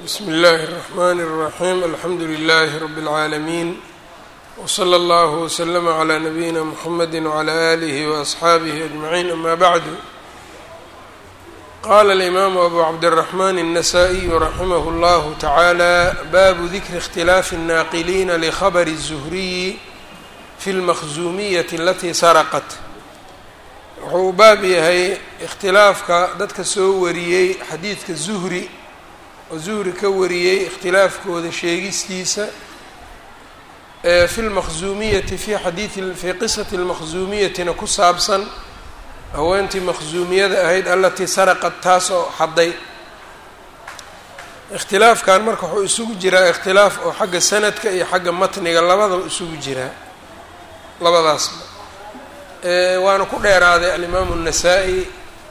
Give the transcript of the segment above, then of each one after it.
bsmi اllahi الرحmn الرaxيm alxamdu لlh rb العaalمين wslى اllه وslm عlى nabiyina mxamedi وعlى آlih وأصxaabih أجmaعin ama bعd qala الإmam abu cabdالرaحman النasائي raximah اllah taعalى babu dikri اkhtilaafi الnaaqiliina lkhabr الزhriyi fi اlmakhzumiyaة اlatي sarqat wuxuu baab yahay ikhtilaafka dadka soo wariyey xadiidka zuhri oo zuhri ka wariyey ikhtilaafkooda sheegistiisa fi lmakhzuumiyati fi xadiidi fii qisati lmakhzuumiyatina ku saabsan haweentii makhzuumiyada ahayd alatii saraqad taas oo xadday ikhtilaafkan marka wuxuu isugu jiraa ikhtilaaf oo xagga sanadka iyo xagga matniga labadaba isugu jiraa labadaasba waana ku dheeraaday alimaamu الnasaa-i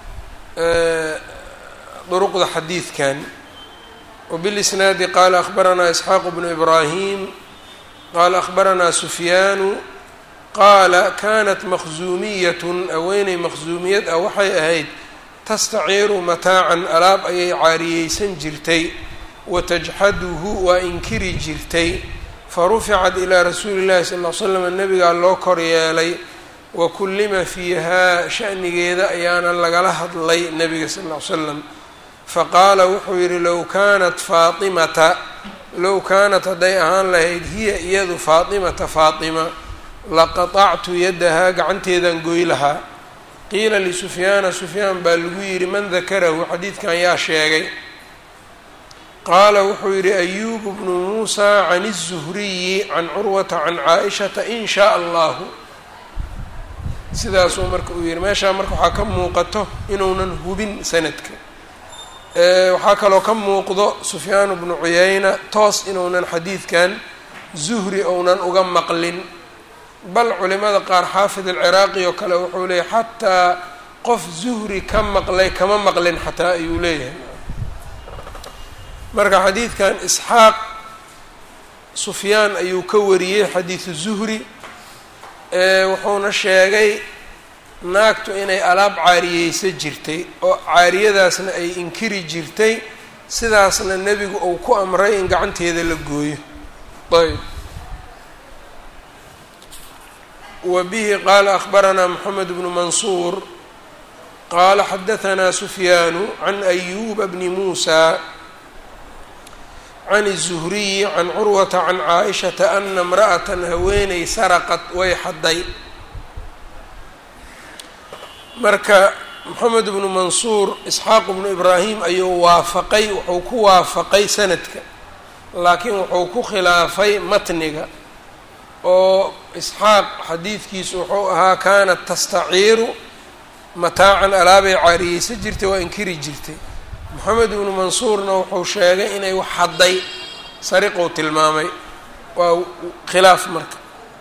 duruqda xadiidkan wbilisnaadi qaala akhbaranaa isxaaqu bnu ibraahim qaala akhbaranaa sufyaanu qaala kanat makhzuumiyatun haweeney makhzuumiyad ah waxay ahayd tastaciiru mataacan alaab ayay caariyeysan jirtay watajxaduhu waa inkiri jirtay faruficat ilaa rasuuli llahi sal l slam nabigaa loo kor yeelay wa kullima fiihaa shanigeeda ayaana lagala hadlay nabiga sal ll ly slam faqaala wuxuu yidhi low kaanat faatimata low kaanat hadday ahaan lahayd hiya iyadu faatimata faatima laqatactu yaddahaa gacanteedaan goy lahaa qiila lisufyaana sufyaan baa lagu yidhi man dakarahu xadiidkan yaa sheegay qaala wuxuu yidhi ayubu bnu muusa can الzuhriyi can curwata can caaishata in shaa allahu sidaasuu marka uu yihi meeshaa marka waxaa ka muuqato inuunan hubin sanadka waxaa kaloo ka muuqdo sufyaan bnu cuyayna toos inuunan xadiidkan zuhri ounan uga maqlin bal culimada qaar xaafid alciraaqi oo kale wuxuu leeyahy xataa qof zuhri ka maqlay kama maqlin xataa ayuu leeyahay marka xadiidkan isxaaq sufyaan ayuu ka wariyey xadiidu zuhri wuxuuna sheegay naagtu inay alaab caariyeysa jirtay oo caariyadaasna ay inkiri jirtay sidaasna nebigu uu ku amray in gacanteeda la gooyo ayb wa bihi qaala akhbaranaa moxamed bnu mansuur qaala xadahanaa sufyaanu can ayuba bni muusa can الzuhriyi can curwata can caaishata ana imra'atan haweeney saraqad way xadday marka moxamed bnu mansuur isxaaq bnu ibraahim ayuu waafaqay wuxuu ku waafaqay sanadka laakiin wuxuu ku khilaafay matniga oo isxaaq xadiidkiisu wuxuu ahaa kaanat tastaciiru mataacan alaabay caariyeysa jirtay waa inkiri jirtay moxamed ibnu mansuurna wuxuu sheegay inay wax xadday sariqou tilmaamay waa khilaaf marka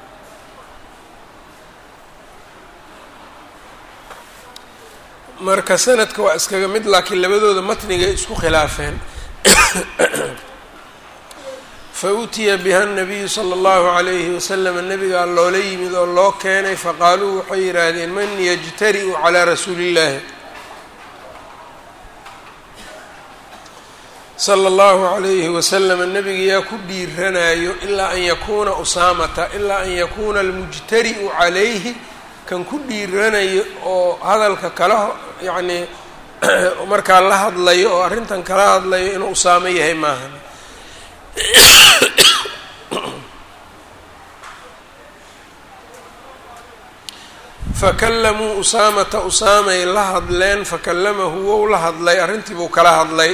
marka sanadka waa iskaga mid laakiin labadooda matnigay isku khilaafeen fa utiya biha nabiyu sala allahu calayhi wasalam nabigaa loola yimid oo loo keenay faqaaluu waxay yidhaahdeen man yajtari-u calaa rasuuli illahi sala allahu calayhi wasalam nabiga yaa ku dhiiranayo ilaa an yakuuna usaamata ilaa an yakuuna almujtari'u calayhi kan ku dhiiranayo oo hadalka kala yacnii markaa la hadlayo oo arrintan kala hadlayo inuu usaamo yahay maahan fakallamuu usaamata usaamay la hadleen fakallamahu wou la hadlay arrintii buu kala hadlay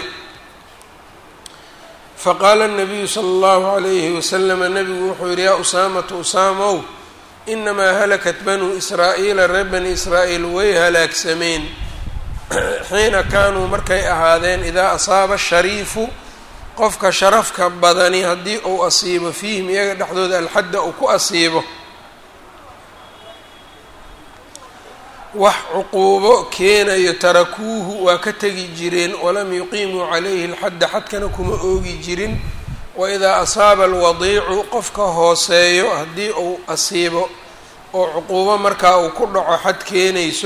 faqaala الnabiyu slى اllahu عalayhi waslama nabigu wuxuu yihi yaa usaamatu usaamow inamaa halakat banuu israa'iila reer bani israa'iil way halaagsameen xiina kaanuu markay ahaadeen idaa asaaba shariifu qofka sharafka badani haddii uu asiibo fiihim iyaga dhexdooda alxadda uu ku asiibo wax cuquubo keenayo tarakuuhu waa ka tegi jireen walam yuqiimuu calayhi alxadda xadkana kuma oogi jirin waidaa asaaba alwadiicu qofka hooseeyo haddii uu asiibo oo cuquubo markaa uu ku dhaco xad keenayso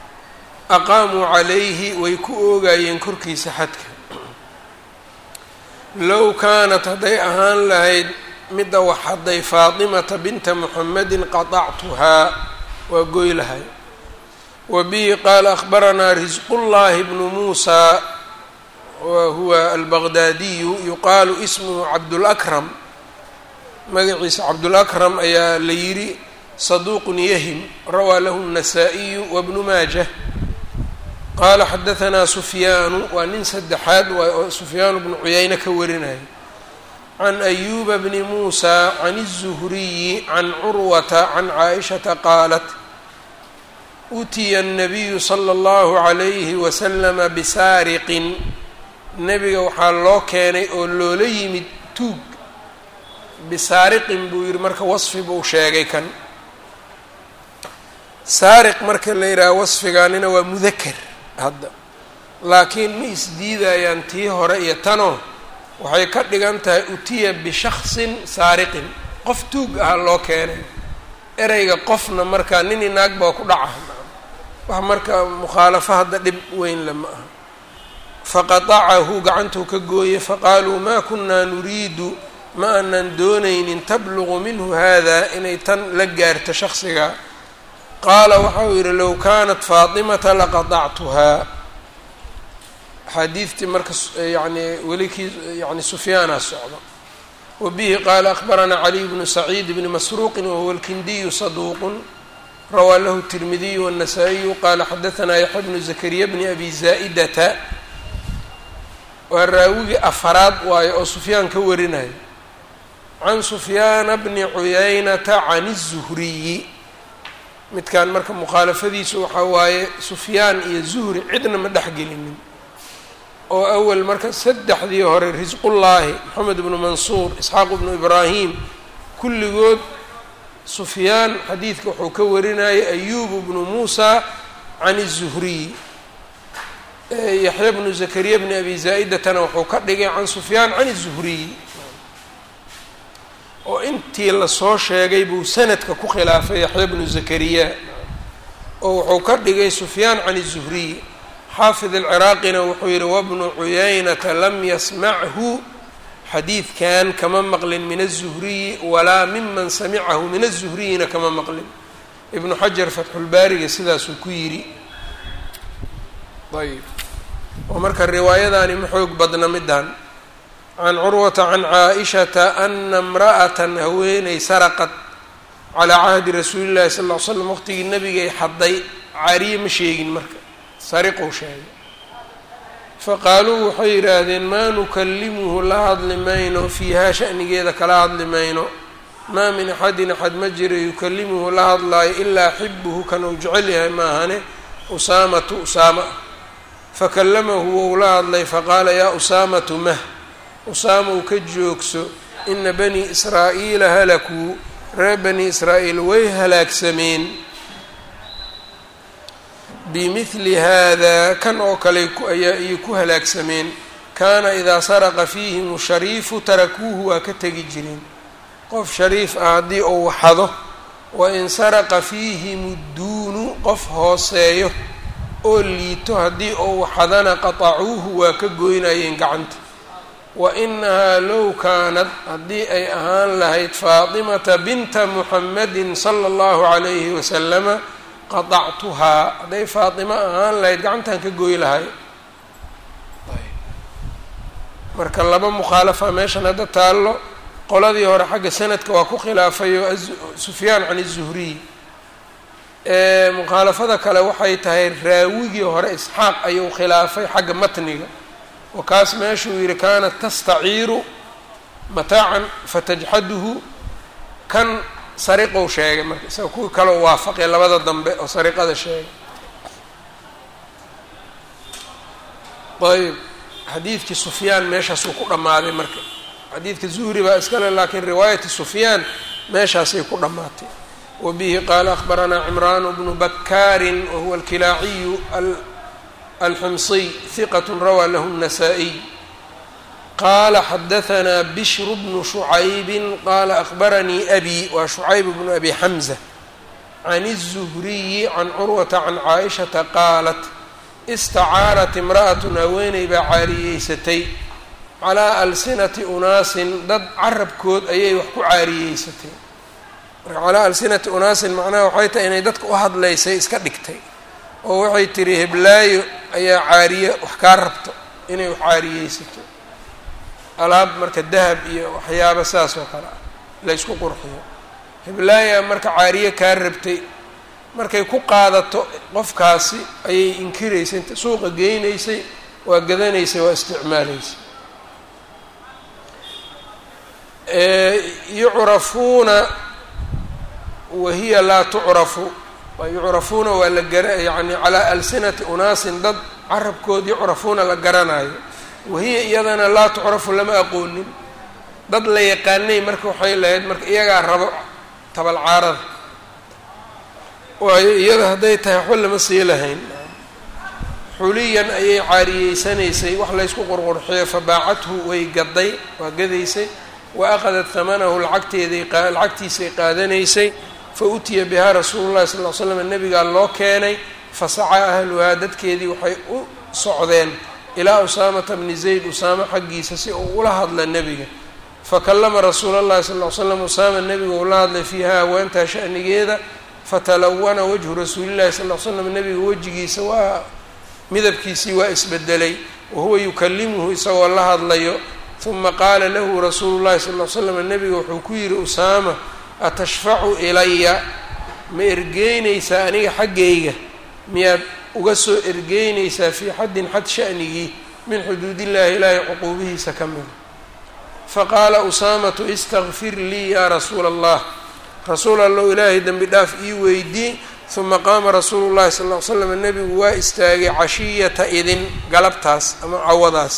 aqaamuu calayhi way ku oogayeen korkiisa xadka low kaanat hadday ahaan lahayd midda wax hadday faatimata binta muxamedin qatactuhaa waa goy lahay wa bihi qaala akhbaranaa risqullaahi bnu muusaa wa huwa albaqdaadiyu yuqaalu ismuhu cabdulakram magaciisa cabdulakram ayaa la yidhi saduuqun yahim rawaa lahu الnasaa-iyu wabnu maajah qaala xadahanaa sufyaanu waa nin saddexaad waay oo sufyaanu bnu cuyayne ka warinaya can ayuba bni muusa can الzuhriyi can curwata can caaishata qaalat utiya الnabiyu slى اllahu عalayhi waslama bisaariqin nebiga waxaa loo keenay oo loola yimid tuug bisaariqin buu yihi marka wasfi buu sheegay kan saariq marka la yidhaha wasfigaanina waa mudaker hadda laakiin ma isdiidayaan tii hore iyo tanoo waxay ka dhigan tahay utiya bishaksin saariqin qof tuug ah loo keenay ereyga qofna markaa nin inaag baa ku dhaca wax marka mukhaalafo hadda dhib weyn lama aha faqatacahu gacantuu ka gooyey faqaaluu maa kunaa nuriidu ma aanan doonaynin tabluqu minhu hada inay tan la gaarto shaksiga qaala waxau yidhi low kaanat faatimata laqatactuhaa axaadiidtii marka yani weli kii yani sufyaana socdo wa bihi qaala akhbaranaa caliy bnu saciid bni masruuqin wahuwa alkindiyu saduuqun rawaa lahu tirmidiyu wالnasaa-iyu qaala xadahanaa yaxya bnu zakariya bni abi zaa'idata waa raawigii afaraad waayo oo sufyaan ka warinayo can sufyaana bni cuyaynata can الzuhriyi midkan marka mukhaalafadiisu waxaa waaye sufyaan iyo zuhri cidna ma dhexgelinin oo awel marka saddexdii hore risqullaahi moxamed bnu mansuur isxaaq bnu ibraahim kulligood sufyaan xadiidka wuxuu ka warinayay ayubu bnu muusa can الzuhriy yaxya bnu zakariya bni abi zaa-idatana wuxuu ka dhigay can sufyaan can الzuhriy oo intii lasoo sheegay buu sanadka ku khilaafay yaxya bnu zakariya oo wuxuu ka dhigay sufyaan can الzuhriy xaafid alciraaqina wuxuu yihi wabnu cuyaynata lam yasmachu xadiidkan kama maqlin min الzuhriyi walaa miman samicahu min الzuhriyina kama maqlin ibnu xajar fatxulbaariga sidaasuu ku yidhi ayb oo marka riwaayadaani ma xoog badna middan can curwata can caaishata ana imra'atan haweeney saraqad calaa cahdi rasuuli llahi sal ll ly slam waqtigii nabigay xadday cariye ma sheegin marka sariqou sheegay faqaaluu waxay yidhaahdeen maa nukallimuhu la hadli mayno fiihaa shanigeeda kala hadli mayno maa min axadin axad ma jira yukallimuhu la hadlaayo ilaa xibuhu kan uu jecel yahay maahane usaamatu usaama fakallamahu wou la hadlay faqaala yaa usaamatu mah usaama uu ka joogso ina bani israa'iila halakuu reer bani israa'iil way halaagsameen bimidli haadaa kan oo kale ayaa ayay ku halaagsameen kaana idaa saraqa fiihim shariifu tarakuuhu waa ka tegi jireen qof shariif ah haddii uu waxado wa in saraqa fiihim udduunu qof hooseeyo oo liito haddii uu waxadana qatacuuhu waa ka goynayeen gacanta wa inahaa low kaanad haddii ay ahaan lahayd faatimata binta muxamedin sala allahu calayhi wasalama qatactuhaa hadday faatimo ahaan lahayd gacantan ka goy lahay marka laba mukhaalafa meeshan hadda taallo qoladii hore xagga sanadka waa ku khilaafayo sufyaan can الzuhriy mukhaalafada kale waxay tahay raawigii hore isxaaq ayuu khilaafay xagga matniga oo kaas meeshuu yihi kaanat tastaciiru mataacan fatajxaduhu kan sariqou sheegay marka isaga kuwii kaleo waafaqay labada dambe oo sariqada sheegay ayb xadiidkii sufyaan meeshaasuu ku dhammaaday marka xadiidka zuhri baa iskale laakiin riwaayati sufyaan meeshaasay ku dhammaatay wa bihi qaala akhbaranaa cimraan bnu bakaarin wahuwa alkilaaciyu alximsiy hiqat rawaa lahu الnasaa-iy qaala xadahanaa bishru bnu shucaybin qaala akhbaranii abi waa shucayb bnu abi xamza can الzuhriyi can curwata can caaishata qaalat istacaarat imra'atun haweeney baa caariyeysatay calaa alsinati unaasin dad carabkood ayay wax ku caariyeysatay marka calaa alsinati unaasin macnaha waxay tahay inay dadka u hadlaysay iska dhigtay oo waxay tiri heblaayo ayaa caariye wax kaa rabto inay wax caariyeysato alaab marka dahab iyo waxyaaba saas oo kale ah la ysku qurxiyo heblaaya marka caariye kaa rabtay markay ku qaadato qofkaasi ayay inkiraysay inta suuqa geynaysay waa gadanaysay waa isticmaalaysay yucrafuuna wahiya laa tucrafu yucrafuuna waa la gara yani calaa alsinati unaasin dad carabkood yucrafuuna la garanayo wahiya iyadana laa tucrafu lama aqoonin dad la yaqaanay marka waxay lahayd marka iyagaa rabo tabalcaarada waayo iyada hadday tahay waxba lama sii lahayn xuliyan ayay caariyeysanaysay wax laysku qurqurxiyo fabaacathu way gaday waa gadaysay wa aqadat hamanahu lacagteeday lacagtiisay qaadanaysay fa utiya bihaa rasuulu llahi sal l slam nabigaa loo keenay fasacaa ahluhaa dadkeedii waxay u socdeen ilaa usaamata bni zayd usaamo xaggiisa si uu ula hadla nebiga fakallama rasuula llahi sal ly slam usaama nebiga uu la hadlay fiiha haweentaa sha'nigeeda fatalawana wajhu rasuulillahi sal l slam nebiga wejigiisa waa midabkiisii waa isbedelay wahuwa yukalimuhu isagoo la hadlayo uma qaala lahu rasuulu llahi sal l slam nebiga wuxuu ku yidhi usaama atashfacu ilaya ma ergeynaysaa aniga xaggayga miyaad uga soo ergeynaysaa fii xaddin xad sha'nigii min xuduudillaahi ilaahay cuquubihiisa ka mida faqaala usaamatu istakfir lii yaa rasuula allah rasuul allow ilaahay dembi dhaaf ii weydii uma qaama rasuulu llahi sal ll slam nebigu waa istaagay cashiyata idin galabtaas ama cawadaas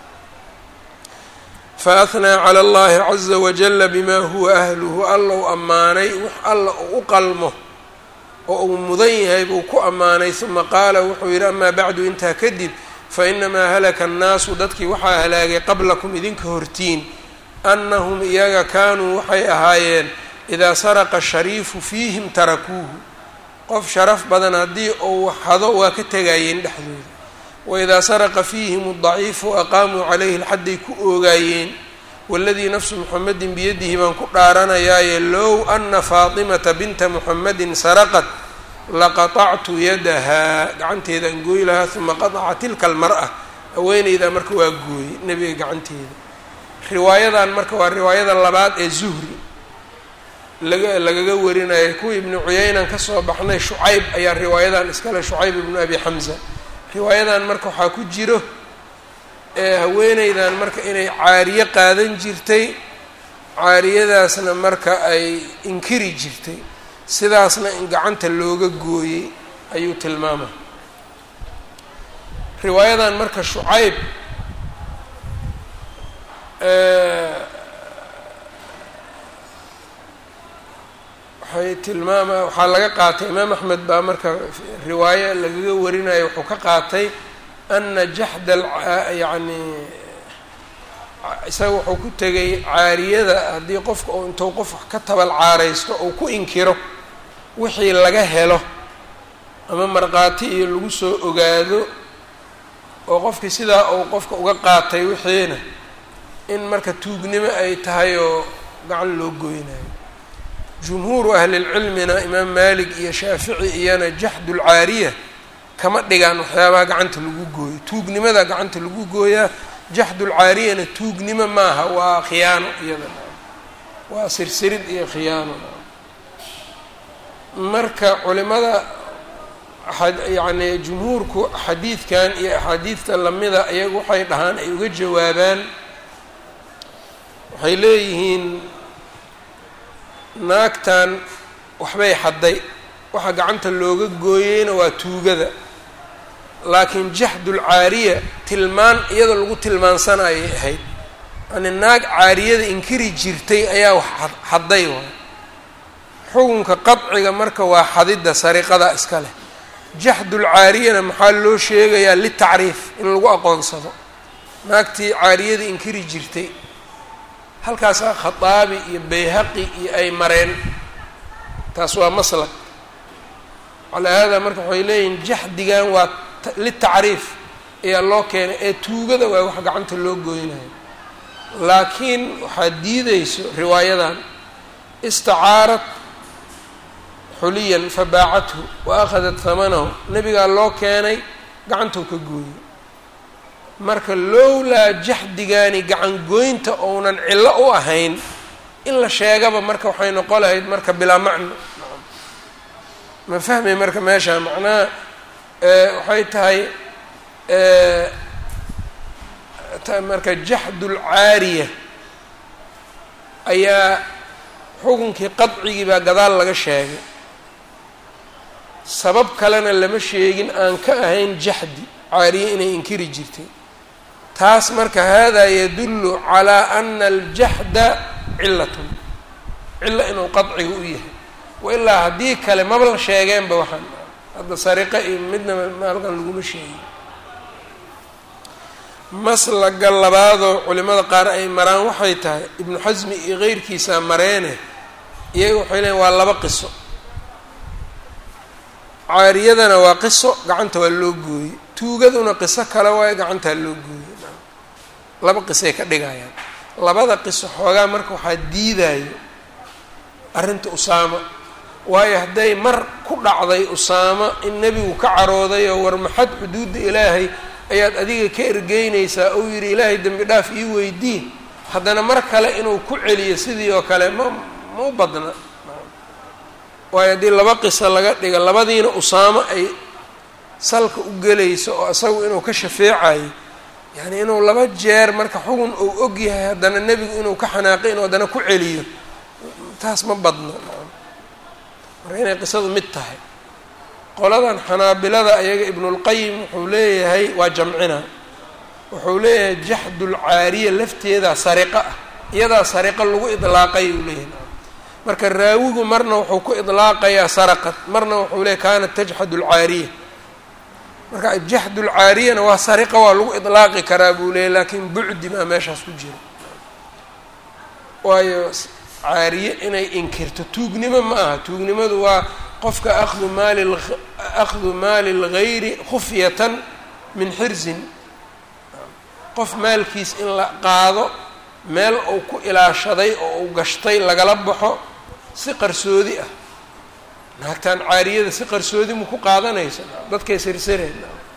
faahnaa cala allahi caza wajala bima huwa ahluhu alla u ammaanay wax alla uu u qalmo oo uu mudan yahay buu ku ammaanay uma qaala wuxuu yidhi amaa bacdu intaa kadib fainamaa halaka annaasu dadkii waxaa halaagay qablakum idinka hortiin annahum iyaga kaanuu waxay ahaayeen idaa saraqa shariifu fiihim tarakuuhu qof sharaf badan haddii uu hado waa ka tegayeen dhexdooda waidaa saraqa fiihim adaciifu aqaamuu calayhi lxadday ku oogaayeen waladii nafsu muxamedin biyadihi baan ku dhaaranayaaye low ana faatimata binta muxamedin saraqat laqatactu yadahaa gacanteedaan gooyi lahaa uma qataca tilka almar'a haweeneydaa marka waa gooyey nebiga gacanteeda riwaayadan marka waa riwaayada labaad ee zuhri laga lagaga warinaya kuwii ibnu cuyaynan kasoo baxnay shucayb ayaa riwaayadan iskale shucayb ibnu abi xamza riwaayadan marka waxaa ku jiro ee haweeneydan marka inay caariye qaadan jirtay caariyadaasna marka ay inkiri jirtay sidaasna in gacanta looga gooyey ayuu tilmaamay riwaayadan marka shucayb waxay tilmaama waxaa laga qaatay imaam axmed baa marka riwaayo lagaga warinayo wuxuu ka qaatay ana jaxda yani isaga wuxuu ku tegay caariyada haddii qofka uu intuu qof ka tabal caaraysto uu ku inkiro wixii laga helo ama markhaati iyo lagu soo ogaado oo qofkii sidaa uu qofka uga qaatay wixiina in marka tuugnimo ay tahay oo gacan loo goynayo jumhuuru ahlilcilmina imaam maalik iyo shaafici iyana jaxdulcaariya kama dhigaan waxyaabaha gacanta lagu gooyo tuugnimada gacanta lagu gooyaa jaxdulcaariyana tuugnimo maaha waa khiyaano iyada waa sirsirid iyo khiyaano marka culimada yacni jumhuurku xadiidkan iyo axaadiidta lamida iyagu waxay dhahaan ay uga jawaabaan waxay leeyihiin naagtan waxbay xadday waxa gacanta looga gooyeyna waa tuugada laakiin jaxdulcaariya tilmaan iyada lagu tilmaansanayay ahayd yani naag caariyada inkiri jirtay ayaa wax xadday waay xukunka qadciga marka waa xadidda sariqada iska leh jaxdulcaariyana maxaa loo sheegayaa litacriif in lagu aqoonsado naagtii caariyada inkiri jirtay halkaasaa khataabi iyo bayhaqi iyo ay mareen taas waa maslak calaa haadaa marka waxay leeyihiin jaxdigan waa litacriif ayaa loo keenay ee tuugada waa wax gacanta loo goynayo laakiin waxaad diideyso riwaayadan istacaarat xuliyan fabaacathu wa akhadat hamanahu nebigaa loo keenay gacantou ka gooyey marka lowlaa jaxdigaani gacan gooynta ounan cillo u ahayn in la sheegaba marka waxay noqon lahayd marka bilaa macno ma fahmay marka meesha macnaha waxay tahay marka jaxdulcaariya ayaa xukunkii qadcigii baa gadaal laga sheegay sabab kalena lama sheegin aan ka ahayn jaxdi caariye inay inkiri jirtay taas marka hada yadullu calaa ana aljaxda cilatun cilo inuu qadciga u yahay wailaa haddii kale maba la sheegeenba waxaan hadda sariqa iyo midna maalkan laguma sheegin maslaga labaadoo culimada qaar ay maraan waxay tahay ibnu xasmi iyo keyrkiisaa mareene iyaga waxay leeyiin waa laba qiso caariyadana waa qiso gacanta waa loo gooyey tuugaduna qiso kale waayo gacantaa loo gooyey laba qisay ka dhigayaan labada qiso xoogaa marka waxaa diidayo arrinta usaama waayo hadday mar ku dhacday usaama in nebigu ka carooday oo war maxad xuduudda ilaahay ayaad adiga ka ergeynaysaa ou yidhi ilaahay dembi dhaaf ii weydii haddana mar kale inuu ku celiyo sidii oo kale ma ma u badna waayo haddii laba qiso laga dhiga labadiina usaamo ay salka u gelayso oo isagu inuu ka shafeecayo yacni inuu laba jeer marka xugun uu og yahay haddana nebigu inuu ka xanaaqay inuu haddana ku celiyo taas ma badna marka inay qisadu mid tahay qoladan xanaabilada ayaga ibnulqayim wuxuu leeyahay waa jamcina wuxuu leeyahay jaxdulcaariya lafteedaa sariqa ah iyadaa sariqa lagu idlaaqay uu leeyahay marka raawigu marna wuxuu ku idlaaqayaa saraqad marna wuxuu leeyahy kaanat tajxad lcaariya marka jaxdulcaariyana waa sariqa waa lagu idlaaqi karaa buu leeyahy laakiin bucdi baa meeshaas ku jira waayo caariye inay inkirto tuugnimo ma aha tuugnimadu waa qofka akhdu maali akhdu maali lgayri khufyatan min xirzin qof maalkiis in la qaado meel uu ku ilaashaday oo uu gashtay lagala baxo si qarsoodi ah naagtaan caariyada si qarsoodi mu ku qaadanaysa dadkay sirsireen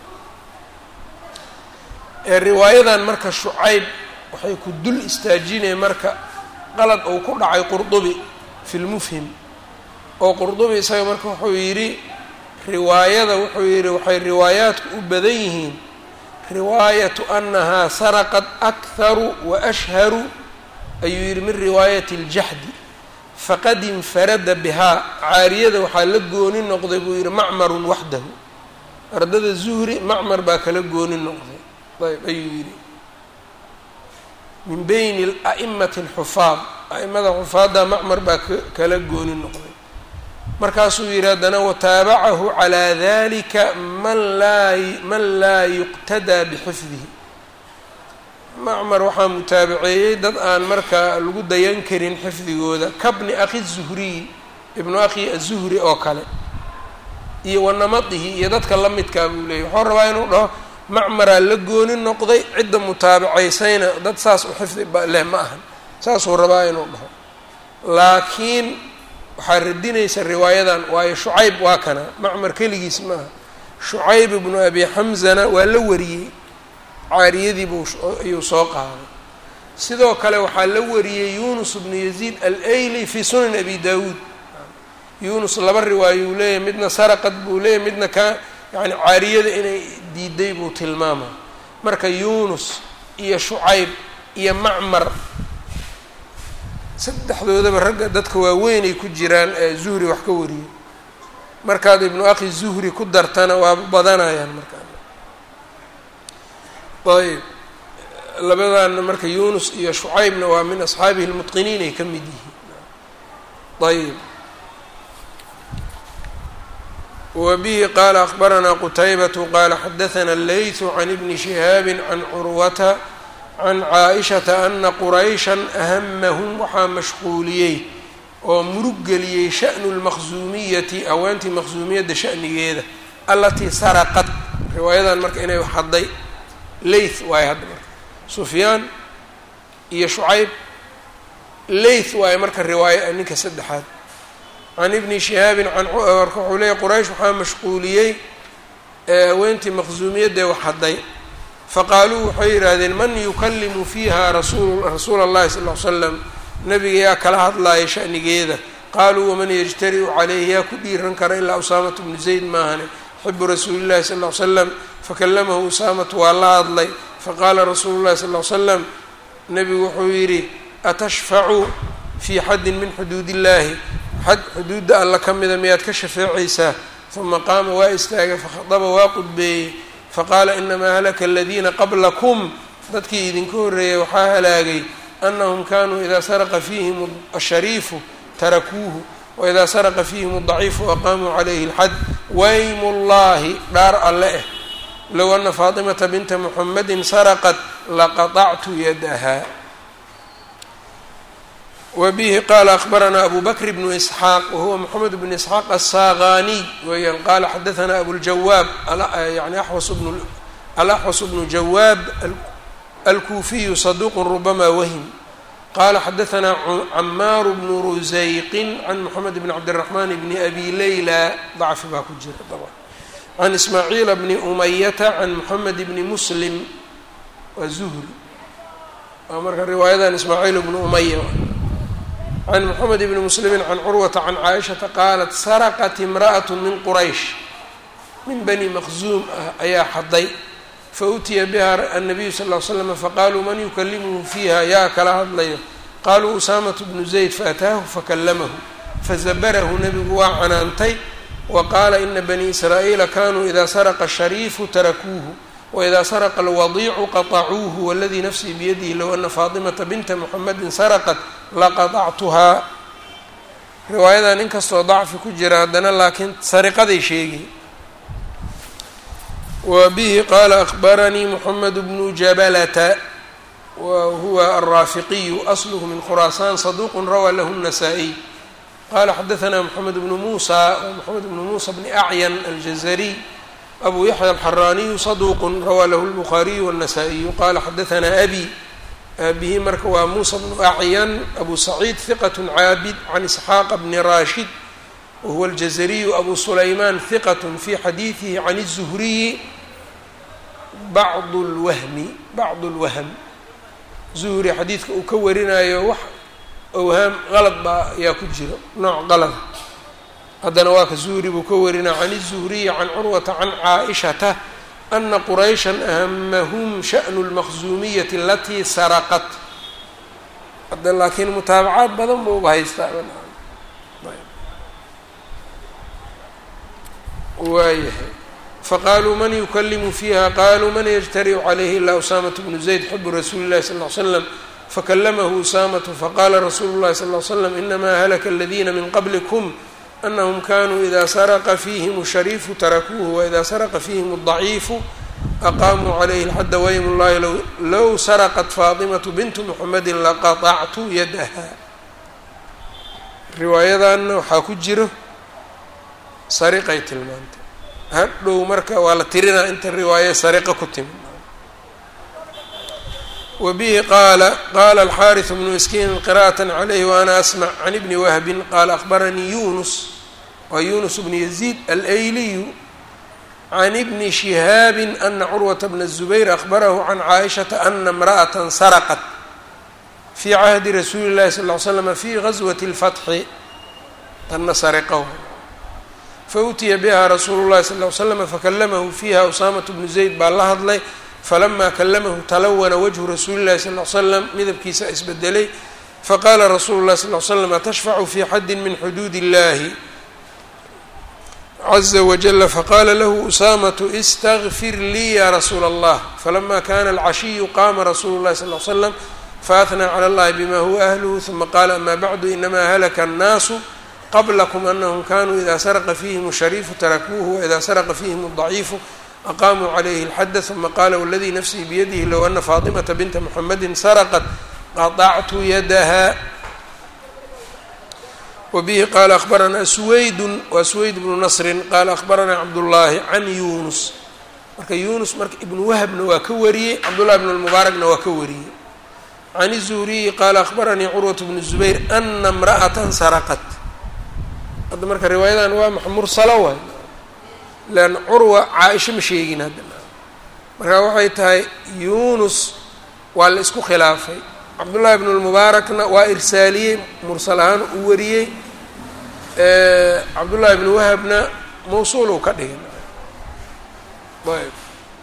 ee riwaayadan marka shucayb waxay ku dul istaajineen marka qalad uu ku dhacay qurdubi fi lmufhim oo qurdubi isaga marka wuxuu yidhi riwaayada wuxuu yidhi waxay riwaayaadku u badan yihiin riwaayatu annahaa saraqat akharu wa ashharu ayuu yidhi min riwaayati aljaxdi faqad infarada bihaa caariyada waxaa la gooni noqday buu yidhi macmarun waxdahu ardada zuhri macmar baa kala gooni noqday ayb ayuu yidhi min bayni a'imati alxufaad a'imada xufaadda macmar baa kala gooni noqday markaasuu yidhi haddana wataabacahu calaa dalika man laa man laa yuqtadaa bixifdihi macmar waxaa mutaabaceeyey dad aan marka lagu dayan karin xifdigooda kabni akhi zuhriy ibnu akhi azuhri oo kale iyo wanamadihi iyo dadka la midkaa buu leeyay waxuu rabaa inuu dhaho macmaraa la gooni noqday cidda mutaabacaysayna dad saas u xifdi leh ma ahan saasuu rabaa inuu dhaho laakiin waxaa radinaysa riwaayadan waayo shucayb waa kana macmar keligiis maaha shucayb ibnu abi xamzana waa la wariyey caariyadii buu ayuu soo qaaday sidoo kale waxaa la wariyey yunus bnu yaziid al-ayli fi sunan abi dawuud yunus laba riwaayo uu leeyahay midna saraqad buu leeyahay midna ka yani caariyada inay diiday buu tilmaama marka yunus iyo shucayb iyo macmar saddexdoodaba ragga dadka waaweyn ay ku jiraan ee zuhri wax ka wariyay markaad ibnu akhi zuhri ku dartana waa badanayaan markaa ayb labadaana marka yunus iyo shucaybna waa min asxaabihi lmutqiniin ay ka mid yihiin ayb wa bihi qaala akbaranaa qutaybatu qaala xadaثna leytu can ibni shihaabi can curwata can caaishata ana qurayshan ahamahum waxaa mashquuliyey oo murug geliyey sha'nu lmaqsuumiyati haweentii maqsuumiyadda sha'nigeeda alatii saraqat riwaayadan marka inay hadday leyth waayo hadda marka sufyaan iyo shucayb leyth waayo marka riwaayo ninka saddexaad can ibni shihaabin can marka wuxuu leeyay quraysh waxaa mashquuliyey haweentii maqsuumiyadee wax hadday faqaaluu waxay yidhaahdeen man yukalimu fiiha rasul rasuula اllahi sal ly slam nabiga yaa kala hadlaaya shanigeeda qaaluu waman yajtariu calayhi yaa ku dhiiran kara ilaa usaamatu bnu zayd maahane xibu rasuuli llahi sal ly slam fakalamahu usaamatu waa la hadlay faqaala rasuulu llahi sal ly slam nebigu wuxuu yidhi atashfacu fii xaddin min xuduud illahi xad xuduudda alla ka mida miyaad ka shafeecaysaa uma qaama waa istaagay fakhadaba waa qudbeeyey faqaala inamaa halaka aladiina qablakum dadkii idinka horreeyay waxaa halaagay anahum kanuu idaa saraqa fiihim ashariifu tarakuuhu waidaa saraqa fiihim adaciifu aqaamuu calayhi alxad waymu llahi dhaar alle eh low ana faatimata binta muxamedin saraqat laqaطactu yadaha wbihi qala akbaranaa abu bakr bnu isxaaq wahuwa moxamed bn isxaaq aلsaaqaniy weeyaan qala xadaثna abuljawaab yani alaxwas bnu jawaab alkuufiyu saduq rubama wahm qala xadaثna camaaru bnu rusayqin can moxamed bn cabdالraxman bni abi leyla dacfi baa ku jira can ismaaciila bni umayata can moxamed bni muslim waa zuhri waa marka riwaayadan ismaaciil bnu umaya can moxamed bni muslimi can curwata can caaishata qaalat saraqat imra'at min quraysh min bani maqzuum ah ayaa xaday fautiya biha annabiyu sal ll ly slam faqaaluu man yukalimuhu fiiha yaa kala hadlayo qaaluu usaamatu bnu zayd faataahu fakalamahu fazabarahu nebigu waa canaantay wa qaala ina bani israa'iila kanuu ida saraqa shariifu tarakuuhu wإida sarqa اlwadiicu qaطacuuhu wاladii nafsii biyadihi low ana faatimata binta muxamedi saraqat laqaطactuhaa riwaayadan inkastoo dacfi ku jira haddana laakiin sariqaday sheegay wa bihi qaala akbaranii moxamed bnu jabalata wa huwa alraafiqiyu asluhu min khuraasaan saduq rawaa lahu الnasaa-iy qala xadaثna moxamed bnu muusa moxamed bnu muusa bni acyan aljazariy abu yaxya alxaraaniyu saduuq rawaa lahu lbukhaariyu wالnasaa-iyu qala xadaثna abi aabihi marka waa muusa bnu acyan abu saciid hiqat caabid can isxaaqa bni raashid wahuwa aljazariyu abu sulaymaan hiqat fi xadiidihi can الzuhriyi bacd اlwahmi bacd اlwahm zuhri xadiidka uu ka warinayo wax owhaam qalad baa ayaa ku jiro nooc qalada haddana waa ka zuhri buu ka warinaa can الzuhriyi can curwata can caaishata ana qurayshan ahamahum sha'nu اlmaqsuumiyati alatii saraqat hadda laakiin mutaabacaad badan buuba haystaa waayahay faqaaluu man yukalimu fiiha qaluu man yجtaricu calayhi ila usaamaة bnu zayd xibu rasuuli اllahi sal ly slam fakalamahu usaamatu faqala rasuulu اllahi sal ly slam inama halaka aladina min qablikum anahum kanuu ida saraqa fiihim shariifu tarakuuhu waida saraqa fiihim الضaciifu aqaamuu calayhi اlxadda waym llahi low saraqat faatimatu bintu muxamedi laqaطactu yadaha riwaayadanna waxaa ku jiro sariqay tilmaantay hadhow marka waa la tirinaa inta riwaaye sariqa ku timi wa bihi qaala qaala alxaariث bnu miskiin qira'aة calayhi waana asmc can ibni wahbin qaala akbaranii yunus waa yunus bnu yaziid alayliyu can ibni shihaabi ana curwata bna الzubayr akbarahu can caaishata ana اmra'aة sarqat fi cahdi rasuuli اllahi sal ly slm fi gaswati اlfatxi tanna sariqa fautiya biha rasuulu llahi sal ly slam fakalamahu fiiha usaamatu bnu zayd baa la hadlay falama kalamahu talawana wajhu rasuuli llahi sal ly slam midabkiisa isbedelay faqala rasuulu llahi sal ly slam atashfacu fi xaddi min xuduud illahi caza wajala faqala lahu usaamatu istagfir lii ya rasuula allah falama kana alcashiyu qama rasulu llahi sal ly slam faathnaa clى اllahi bima huwa ahluhu ثuma qala ama bacdu inama halaka الnaasu qablakm anahum kanuu ida sarqa fiihim الshariifu tarakuuhu waida sarqa fiihim الضaciifu aqamuu calayhi اlxada ثuma qala wladii nafsii biyadihi low ana faaطimata binta muxamedi sarqat qaطactu yadaha wbihi qala akhbaranaa suwaydu waa suwayd bnu nasri qala akhbaranaa cabdullaahi can yunus marka yunus marka ibnu wahbna waa ka wariyey cabdullahi bn اlmubaarakna waa ka wariyey can الzuhriyi qaala akhbaranii curwaة bnu zubayr ana اmra'ata saraqat hadda marka riwaayadan waa max mursalo waay lean curwa caa-isho ma sheegin hadda marka waxay tahay yunus waa la isku khilaafay cabdullahi bn lmubaarakna waa irsaaliyey mursal ahaan uu wariyey cabdullahi bn wahabna mawsuul uu ka dhigay ayb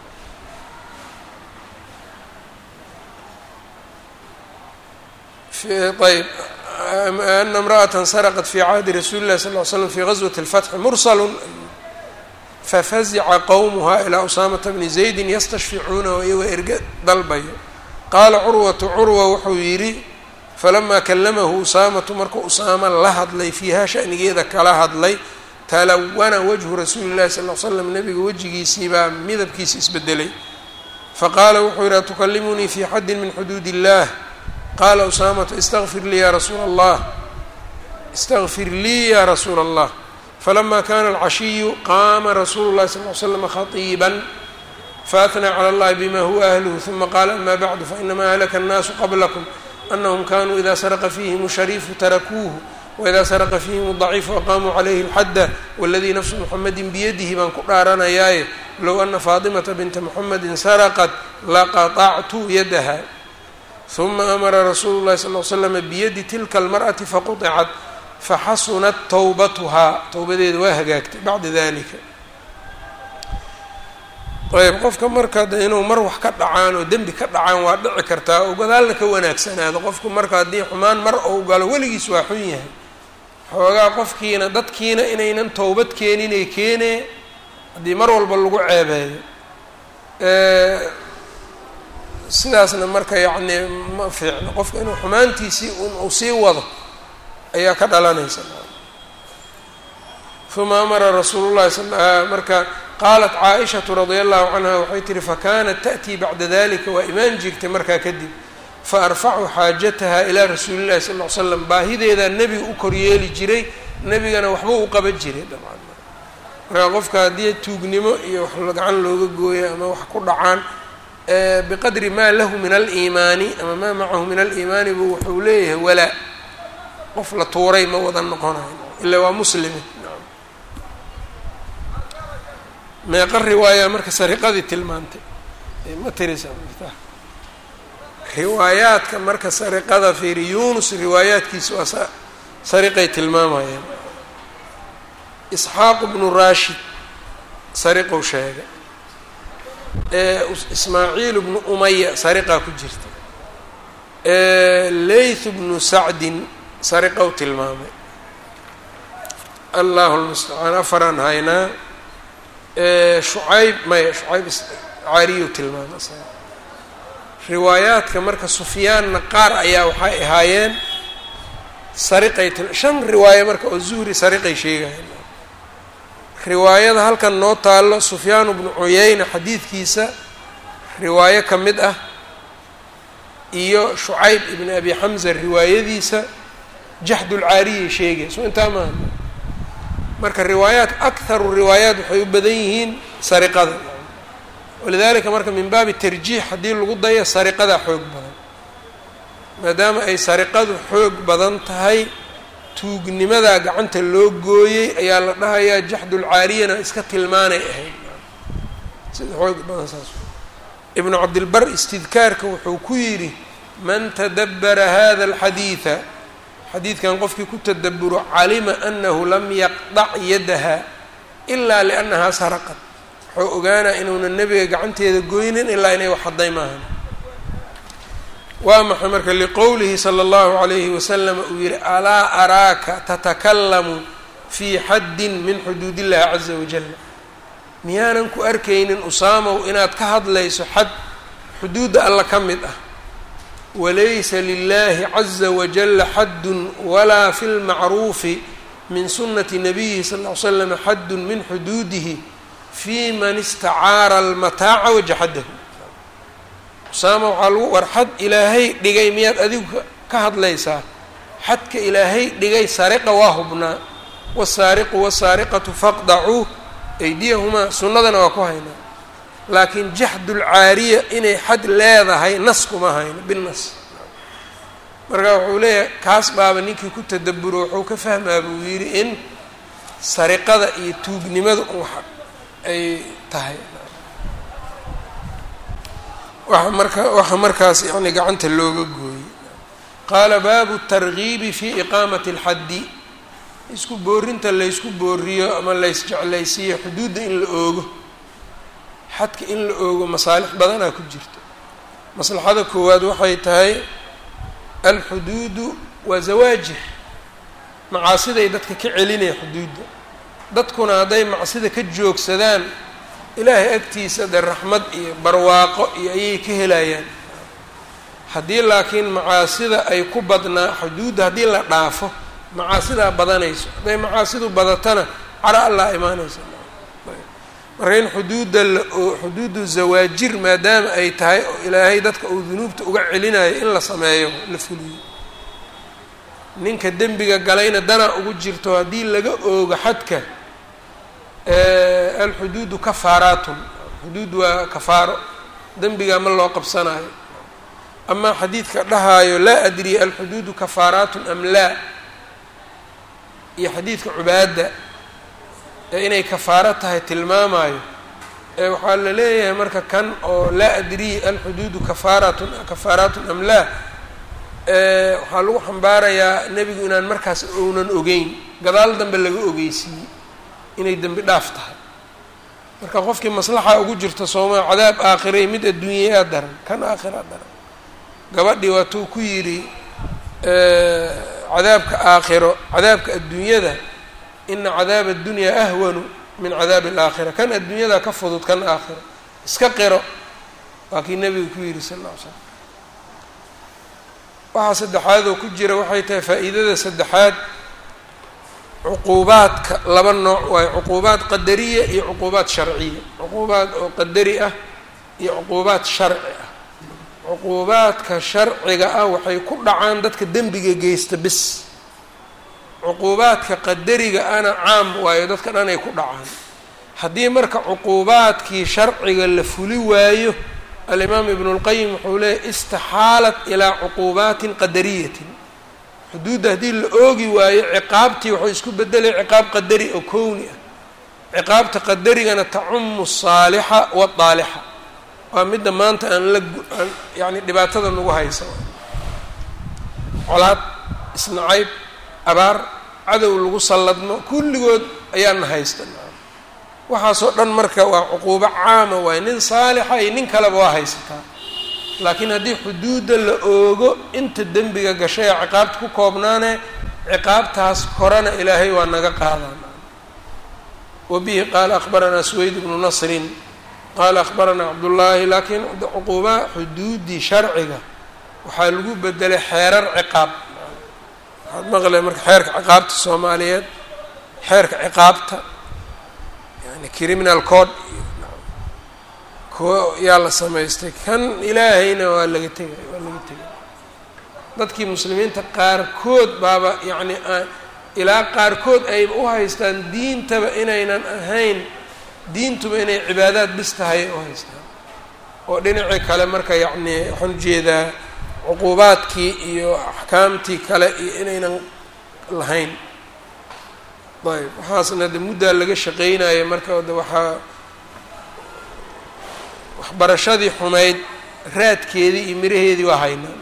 ayb ana imra'ata sarqat fi cahdi rasuuli llahi sal ly slam fi gazwati اlfatxi mursal fafazica qowmuha ilaa usaamata bni zaydin yastashficuunahu iyagoo erge dalbayo qaala curwatu curwa wuxuu yidhi falamaa kalamahu usaamatu markuu usaama la hadlay fiiha shanigeeda kala hadlay talawana wajhu rasuuli llahi sal l slam nabiga wejigiisii baa midabkiisa isbedelay faqaala wuxuu yidhi atukalimunii fi xaddin min xuduud illah qaala usaamatu istaqfir lii ya rasuula allah istaqfir lii ya rasuula allah falama kana alcashiyu qaama rasuulu llahi sal l slama khatiiban faatnaa cala allahi bima huwa ahluhu huma qaala ama bacdu fainama ahlaka annaasu qablakum anahum kanuu ida saraqa fiihim shariifu tarakuuhu waida saraqa fiihim daciifu aqaamuu calayhi lxadda waladii nafsu muxamedin biyadihi baan ku dhaaranayaaye low ana faatimata binta muxamedin saraqat laqaطactu yadaha huma amara rasuulu llahi sal l slama biyadi tilka almar'ati faquطicat faxasunat towbatuhaa towbadeeda waa hagaagtay bacda dalika ayb qofka marka de inuu mar wax ka dhacaan oo dembi ka dhacaan waa dhici kartaa oo gadaalna ka wanaagsanaado qofku marka haddii xumaan mar ou galo weligiis waa xun yahay xoogaa qofkiina dadkiina inaynan towbad keeninay keenee haddii mar walba lagu ceebeeyo sidaasna marka yacni ma fiicno qofka inuu xumaantiisii uu sii wado ayaa ka dhalanaysa uma amara rasuulu llahi sal marka qaalat caaishatu radia allahu canha waxay tihi fakanat ta'tii bacda dalika waa imaan jirtay markaa kadib faarfacu xaajataha ilaa rasuuli llahi sal l slam baahideedaa nebiga u koryeeli jiray nebigana waxba u qaban jiray dabcan markaa qofka haddii tuugnimo iyo wax gacan looga gooyo ama wax ku dhacaan biqadri maa lahu min aliimaani ama maa macahu min aliimaani bu wuxuu leeyahay walaa qof la tuuray ma wada noqonayo ila waa muslimi meeqa riwaaya marka sariqadii tilmaantay ma tirisa riwaayaadka marka sariqada fiiri yunus riwaayaadkiisa waa sariqay tilmaamayeen isxaaq bnu rashid sariqou sheegay ismaaciil bnu umaya sariqaa ku jirta layth bnu sacdin sariqou tilmaamay allahu lmustacaan afaraan haynaa shucayb maya shucayb caariyu tilmaamay riwaayaadka marka sufyaanna qaar ayaa waxay ahaayeen sariqay til shan riwaayo marka oo zuhri sariqay sheegayeen riwaayada halkan noo taallo sufyaanu bnu cuyeyna xadiidkiisa riwaayo ka mid ah iyo shucayb ibni abi xamza riwaayadiisa jaxdulcaariyay sheegay soo intaa maaha marka riwaayaat akharu riwaayaat waxay u badan yihiin sariqada walidalika marka min baabi tarjiix haddii lagu dayo sariqadaa xoog badan maadaama ay sariqadu xoog badan tahay tuugnimadaa gacanta loo gooyey ayaa la dhahayaa jaxdulcaariyana iska tilmaanay ahayd sida xoog badan saas ibnu cabdilbar istidkaarka wuxuu ku yidhi man tadabbara hada alxadiida xadiidkan qofkii ku tadaburo calima anahu lam yaqdac yadaha ilaa liannahaa saraqad wuxuu ogaanaa inuunan nebiga gacanteeda goynin ilaa inay wax hadday maahan waa maxay marka liqowlihi sala allahu calayhi wasalam uu yihi alaa araaka tatakalamu fii xaddin min xuduud illahi caza wajal miyaanan ku arkaynin usaamow inaad ka hadlayso xad xuduudda alla ka mid ah walaysa lilahi caza wajala xaddun walaa fi lmacruufi min sunati nabiyihi sal ll ly slam xaddun min xuduudihi fi man istacaara almataaca wajaxadahu usaama waxaa lagu war xad ilaahay dhigay miyaad adigu ka hadlaysaa xadka ilaahay dhigay sariqa waa hubnaa wasaariqu wasaariqatu faqdacuu aydiyahumaa sunnadana waa ku haynaa laakiin jaxdulcaariya inay xad leedahay nas kuma hayno binas marka wuxuu leeyahay kaas baaba ninkii ku tadaburo wuxuu ka fahmaa buu yidhi in sariqada iyo tuugnimada un wax ay tahay waxa marka waxa markaas yani gacanta looga gooyey qaala baabu targiibi fi iqaamati alxaddi isku boorinta laysku booriyo ama laysjeclaysiiyo xuduudda in la oogo xadka in la oogo masaalix badanaa ku jirto maslaxada koowaad waxay tahay alxuduudu waa zawaajir macaasiday dadka ka celinaya xuduudda dadkuna hadday macsida ka joogsadaan ilaahay agtiisa dee raxmad iyo barwaaqo iyo ayay ka helayaan haddii laakiin macaasida ay ku badnaa xuduudda haddii la dhaafo macaasidaa badanayso hadday macaasidu badatana cara allaa imaanaysa marka in xuduudda la xuduudu zawaajir maadaama ay tahay oo ilaahay dadka uu dunuubta uga celinayo in la sameeyo la fuliyo ninka dembiga galayna danaa ugu jirto haddii laga oogo xadka alxuduudu kafaaraatun xuduud waa kafaaro dembigaa ma loo qabsanayo amaa xadiidka dhahaayo laa adri alxuduudu kafaaraatun am laa iyo xadiidka cubaada ee inay kafaaro tahay tilmaamayo ee waxaa la leeyahay marka kan oo laa adri alxuduudu kafaaratun kafaaraatun am laa waxaa lagu xambaarayaa nebigu inaan markaas ounan ogeyn gadaal dambe laga ogeysiiyey inay dembi dhaaf tahay marka qofkii maslaxa ugu jirta soomaa cadaab aakhiray mid adduunyayaa daran kan aakhiraa daran gabadhii waatuu ku yidhi cadaabka aakhiro cadaabka adduunyada ina cadaaba addunyaa ahwanu min cadaabi alaakhira kan adduunyada ka fudud kan aakhiro iska qiro waa kii nebiga ku yidhi sal alla ly slam waxaa saddexaadoo ku jira waxay tahay faa'iidada saddexaad cuquubaadka laba nooc waayo cuquubaad qadariya iyo cuquubaad sharciya cuquubaad oo qadari ah iyo cuquubaad sharci ah cuquubaadka sharciga ah waxay ku dhacaan dadka dembiga geysta bis cuquubaadka qadariga ana caam waayo dadka dhan ay ku dhacaan haddii marka cuquubaadkii sharciga la fuli waayo alimaam ibnu اlqayim wuxuu leeyay istixaalat ilaa cuquubaatin qadariyatin xuduudda haddii la oogi waayo ciqaabtii waxuu isku bedelay ciqaab qadari oo kowni ah ciqaabta qadarigana tacumu الsaalixa wاdaalixa waa midda maanta aan la aan yani dhibaatada nagu haysa colaad isnacayb abaar cadow lagu salladmo kulligood ayaana haysta waxaasoo dhan marka waa cuquubo caama waaye nin saalixa iyo nin kaleba waa haysataa laakiin haddii xuduudda la oogo inta dembiga gashay ee ciqaabta ku koobnaane ciqaabtaas horena ilaahay waa naga qaadaan wa bihi qaala akhbaranaa suweyd bnu nasrin qaala akhbaranaa cabdullaahi laakiin cuquuba xuduuddii sharciga waxaa lagu bedelay xeerar ciqaab waxaad maqlay marka xeerka ciqaabta soomaaliyeed xeerka ciqaabta yani criminal code kuwo yaa la samaystay kan ilaahayna waa laga tegay waa laga tegay dadkii muslimiinta qaarkood baaba yacni ilaa qaarkood ayba u haystaan diintaba inaynan ahayn diintuba inay cibaadaad bis tahay u haystaan oo dhinacii kale marka yacni waxaan ujeedaa cuquubaadkii iyo axkaamtii kale iyo inaynan lahayn ayb waxaasna de muddaa laga shaqeynaya marka de waxaa waxbarashadii xumayd raadkeedii iyo miraheedii waa haynaa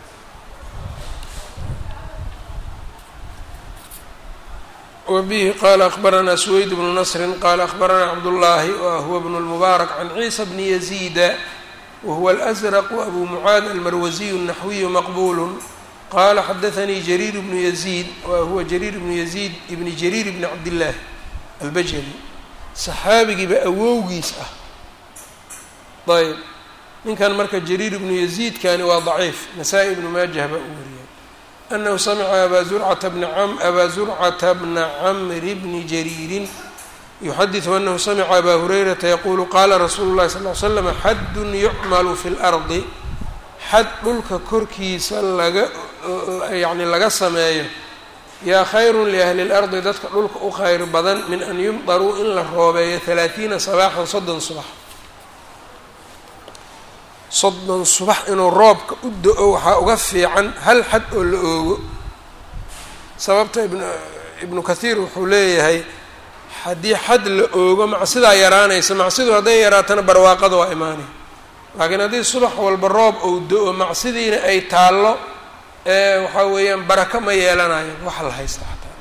wbihi qala akhbaranaa suweyd bnu nasrin qala akhbaranaa cabdullaahi wahuwa bnu lmubaarak can ciisa bni yaziida wahuwa alأsraqu abu mucaad almarwasiyu الnaxwiyu maqbulu qala xadaanii jariir bnu yaziid wahuwa jariir bnu yaziid ibni jariir bni cabdillaah albajali saxaabigiiba awowgiis ah ayb ninkan marka jariir ibnu yaziidkani waa daciif nasaa-i ibnu maajah baa u wariyay anahu samica aba zurcata bna abaa zurcata bna camri bni jariirin yuxadiثu anahu samica abaa hurayrata yaqulu qala rasuulu llahi sal l slam xaddun yucmalu fi اlardi xad dhulka korkiisa laga yani laga sameeyo yaa khayru liahli اlardi dadka dhulka u khayr badan min an yumdaruu in la roobeeyo halaatiina sabaaxan soddon subax soddon subax inuu roobka u do-o waxaa uga fiican hal xad oo la oogo sababta ibn ibnu kathiir wuxuu leeyahay haddii xad la oogo macsidaa yaraanaysa macsidu hadday yaraatana barwaaqada waa imaanay laakiin haddii subax walba roob ou do-o macsidiina ay taallo ee waxaa weeyaan barako ma yeelanayo waxa la haysta xataa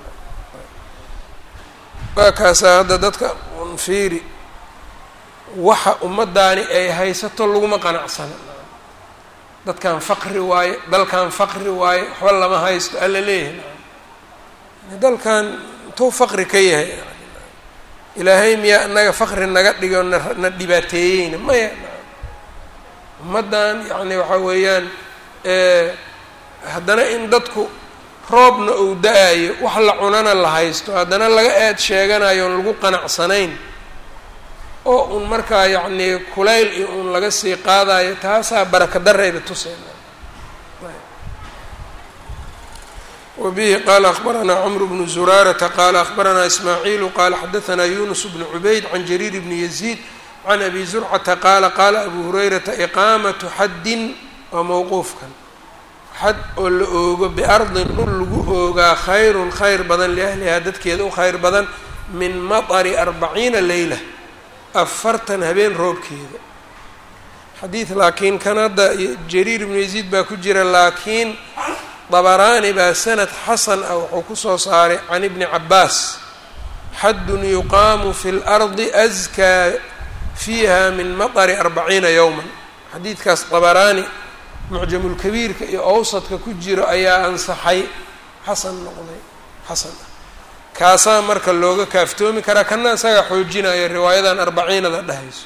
waa kaasaa hadda dadka unfiiri waxa ummadaani ay haysato laguma qanacsana dadkan faqri waaye dalkan faqri waaye waxba lama haysto alla leeyahay dalkan intuu faqri ka yahay ilaahay miyaa inaga faqri naga dhigo na dhibaateeyeyna maya ummaddan yacni waxaa weeyaan haddana in dadku roobna uu da-ayo wax la cunana la haysto haddana laga eed sheeganayo oon lagu qanacsanayn oo un markaa yacnii kulayl iyo un laga sii qaadayo taasaa baraka darayba tuseyna wbihi qala akbaranaa cmr bnu zuraarata qala akbaranaa ismaaciilu qala xadaanaa yunus bnu cubayd can jariir bni yaziid can abi zurcata qaala qaala abu hurayrata iqaamatu xaddin waa mowquufkan xad oo la oogo biardin dhul lagu oogaa khayrun khayr badan liahlihaa dadkeeda u khayr badan min maطri arbaciina leyla afartan habeen roobkeeda xadiid laakiin kan hadda jariir ibnu yaziid baa ku jira laakiin dabaraani baa sanad xasan ah wuxuu kusoo saaray can ibni cabaas xaddun yuqaamu fi lardi askaa fiiha min maطri arbaciina yowma xadiidkaas dabaraani mucjamulkabiirka iyo awsadka ku jiro ayaa ansaxay xasan noqday xasan ah kaasaa marka looga kaaftoomi karaa kana isaga xoojinaya riwaayadan arbaciinada dhahayso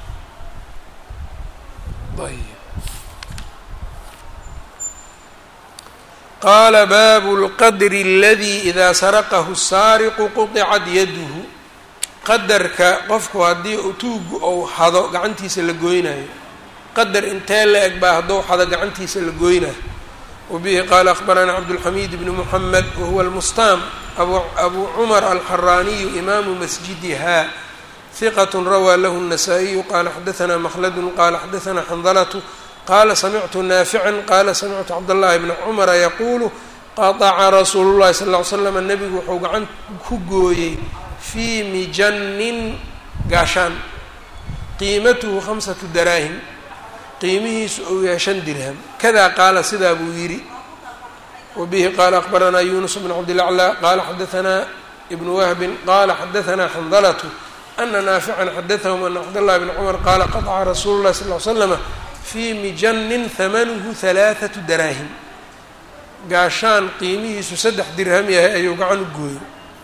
qaala baabu lqadri aladii idaa saraqahu saariqu quطicat yaduhu qadarka qofku haddii tuugu ou hado gacantiisa la goynayo qadar intee la eg baa haddou xado gacantiisa la goynayo wabihi qaala akbaranaa cabdulxamiid bni muxamed wahuwa almustaam abu cumar alxaraaniyu imaamu masjidiha hiqat rawaa lahu الnasaa-iyu qala xadaanaa makhladu qala xadaanaa xandalatu qala samictu naafican qala samictu cabdاllahi bna cumara yaquulu qataca rasuulu llahi sal ly slam nebigu wuxuu gacan ku gooyey fii mijanin gaashaan qiimatuhu khamsatu daraahim qiimihiisu ou yahay shan dirham kada qaala sidaa buu yidhi wabihi qaala akbaranaa yunus bn cabdilaclaa qala xadaanaa ibnu wahbin qala xadaanaa xandalatu ana naafican xadaahum ana cabdاllahi bna cumar qaala qataca rasuulu llahi sal ly slama fii mijanin hamanuhu halaathatu daraahim gaashaan qiimihiisu saddex dirham yahay ayuu gacan u gooyey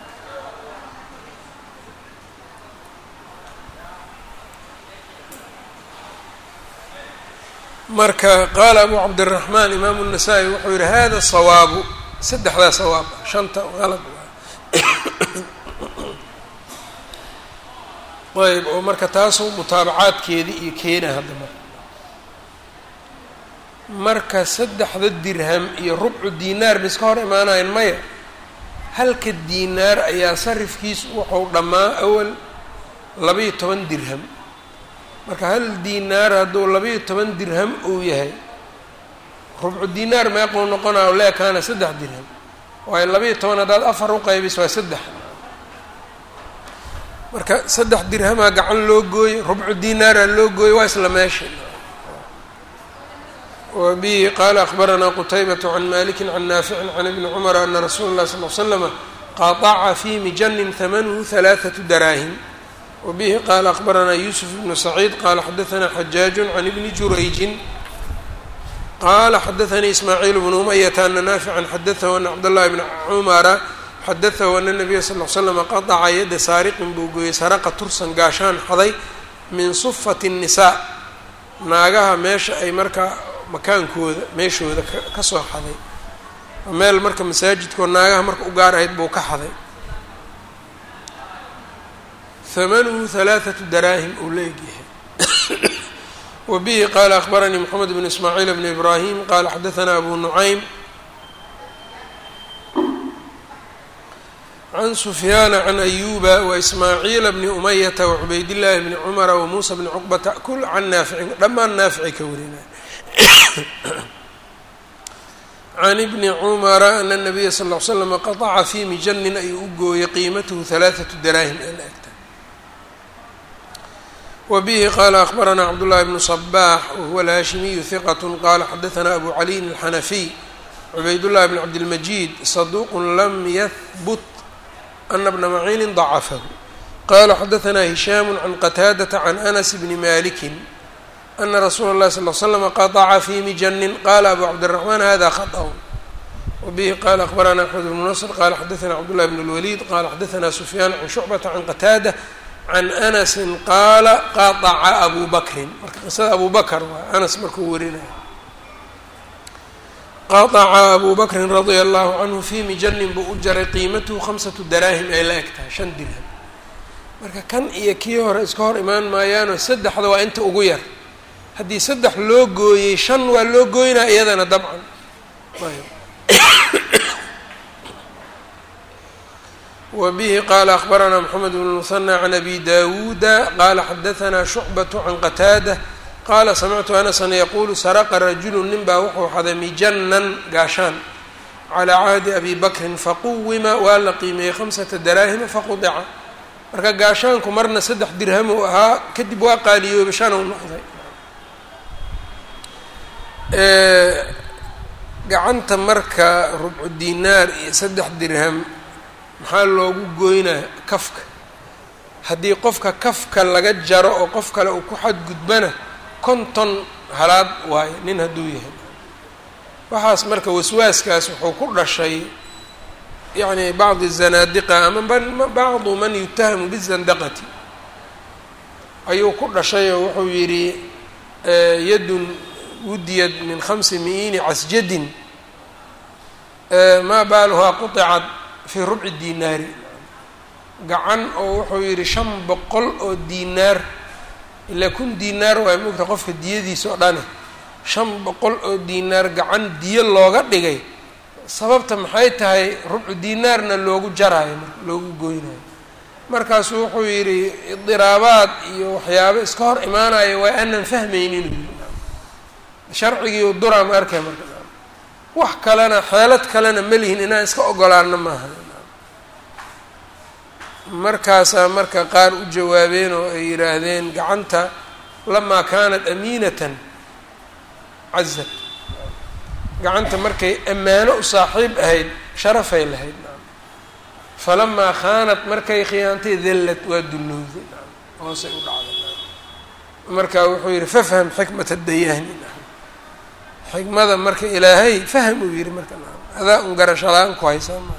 marka qaala abu cabdiraxmaan imaamu الnasaa-i wuxuu yihi hada sawaabu saddexdaa sawaab shanta qalad ayb oo marka taasoo mutaabacaadkeedii iyo keena hadda marka marka saddexda dirham iyo rubcu diinaar ma iska hor imaanayan maya halka diinaar ayaa sarifkiisu wuxuu dhammaa awal labaiyo toban dirham marka hal diinaar hadduu labaiyo toban dirham uu yahay rubcu diinaar meequu noqonaa leekaana saddex dirham waayo labaiyo toban haddaad afar u qaybiso waa saddex marka saddex dirhamaa gacan loo gooyey rubcu diinaaraa loo gooyey waa isla meesha wbihi qala akbaranaa qutaybaة can maliki can naafici can ibni cumara ana rasuula اlahi sal l slama qaطaca fi mijanin hamanuhu halaaثaةu daraahim wabihi qala akbaranaa yusuf ibnu saciid qala xadaanaa xajaaju can ibni jurayjin qala xadaanii ismaaciil bnu umayata ana naafican xadaahu ana cabdاllahi bna cumara xadaahu ana nabiya sal l slama qaطca yada saariqin buu gooyey saraqa tursan gaashaan xaday min sufati الnisaa naagaha meesha ay markaa makaankooda meeshooda ka soo xaday meel marka masaajidkoo naagaha marka u gaar ahayd buu ka xaday hamanuhu halaaثatu daraahim uu la egyahay wa bihi qaala akbaranii moxamed bn ismaaciil bn ibraahim qaala xadaanaa abu nucaym can sufyaana can ayuba waismaaciila bni umayata wacubaydillaahi bni cumara wamuusa bni cuqbata kul can naaficin dhammaan naaficay ka warinaya can ibni cumara ana nabiya sal ll ly slama qataca fii mijanin ayuu u gooyey qiimatuhu halaathatu daraahim ee la egta wa bihi qaala akhbaranaa cabdullahi bnu sabaax wahuwa alhaashimiyu hiqat qaala xadahanaa abu caliyin alxanafiy cubaydullahi bn cabdilmajiid saduuqun lam yahbut ana bna maciinin dacafahu qala xadahanaa hishaamu can qataadata can anas bni malikin ana rasuula اllahi sal l slama qaطca fi mijanin qala abu cabdiraxmaan hada khaطأ wabihi qala akhbarana axmed bnu nasr qala xadaثna cabdullahi bn اlwaliid qala xadaثna sufyaan can shucbata can qataada can anasi qaala qaطca abu bakrin marka qisada abu bakr waa anas markuu warinaya qaطca abu bakrin radia allahu canhu fi mijanin buu u jaray qiimatuhu khamsatu daraahim ay la eg tahay shan dirham marka kan iyo kii hore iska hor imaan maayaanoo saddexda waa inta ugu yar haddii saddex loo gooyey shan waa loo gooynaa iyadana dabcan wa bihi qaala akhbaranaa moxamed bn muhanى can abi dawuuda qaala xadahanaa shucbaة can qataada qaala samictu anasan yaquulu saraqa rajulu nin baa wuxuu xaday mijanan gaashaan calaa cahdi abi bakrin faquwima waa la qiimeeyey khamsata daraahima faqudica marka gaashaanku marna saddex dirham uu ahaa kadib waa qaaliyooba shan u noqday gacanta marka rubcu dinaar iyo saddex dirham maxaa loogu goynaa kafka haddii qofka kafka laga jaro oo qof kale uu ku xadgudbana konton halaad waayo nin hadduu yahay waxaas marka waswaaskaas wuxuu ku dhashay yacni bacdi zanaadiqa ama bacdu man yutahamu bizandaqati ayuu ku dhashay oo wuxuu yidhi yadun wudiyad min khamsi mi'iini casjadin maa baaluhaa quطicat fii rubci dinaari gacan oo wuxuu yidhi shan boqol oo diinaar ilaa kun diinaar waay mogta qofka diyadiisa oo dhane shan boqol oo diinaar gacan diyo looga dhigay sababta maxay tahay rubcu diinaarna loogu jaraayo marka loogu goynayo markaasuu wuxuu yidhi idiraabaad iyo waxyaabo iska hor imaanayo waa aanan fahmaynin sharcigii duraa ma arkay marka wax kalena xeelad kalena ma lihin inaan iska ogolaano maaha markaasaa marka qaar u jawaabeen oo ay yidhaahdeen gacanta lamaa kaanat amiinatan cazad gacanta markay ammaano u saaxiib ahayd sharafay lahayd falamaa khaanat markay khiyaantay dallad waa dullowday hoosay u dhacday marka wuxuu yidhi fafham xikmata dayaani xikmada marka ilaahay faham uu yihi marka adaa un garashalaan ku haysaa maa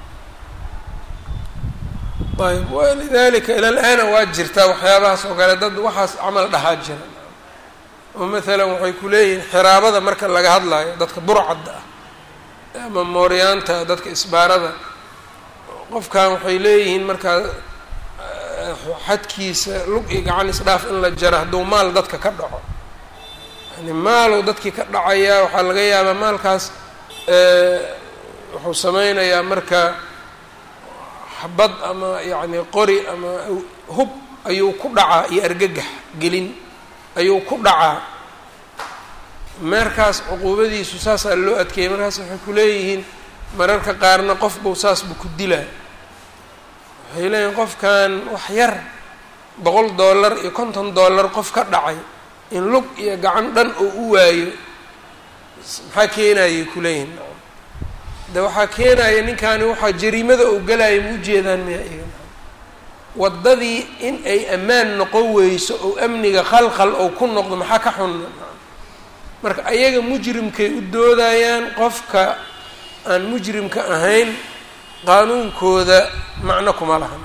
ayb walidalika ila l-aana waa jirtaa waxyaabahaas oo kale dad waxaas camal dhahaa jira oo maalan waxay ku leeyihiin xiraabada marka laga hadlayo dadka burcadda ah ama mooryaanta dadka isbaarada qofkan waxay leeyihiin markaa xadkiisa lug iyo gacan isdhaaf in la jaro hadduu maal dadka ka dhaco yani maalow dadkii ka dhacayaa waxaa laga yaabaa maalkaas wuxuu sameynayaa marka xabad ama yacni qori ama hub ayuu ku dhacaa iyo argagax gelin ayuu ku dhacaa meerkaas cuquubadiisu saasaa loo adkeeyay markaas waxay ku leeyihiin mararka qaarna qof buu saas buu ku dilaa waxay leeyihin qofkan wax yar boqol dollar iyo konton dollar qof ka dhacay in lug iyo gacan dhan oo u waayo maxaa keenayay kuleeyihin de waxaa keenaya ninkaani waxaa jariimada oo galaya ma ujeedaan miya iga waddadii in ay ammaan noqon weyso oo amniga khalkhal oo ku noqdo maxaa ka xun marka ayaga mujrimkay u doodayaan qofka aan mujrimka ahayn qaanuunkooda macno kuma lahan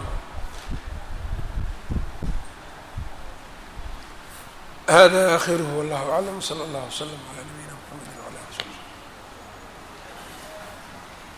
hada akhiruhu wallahu aclam sala allah wslam ala nabi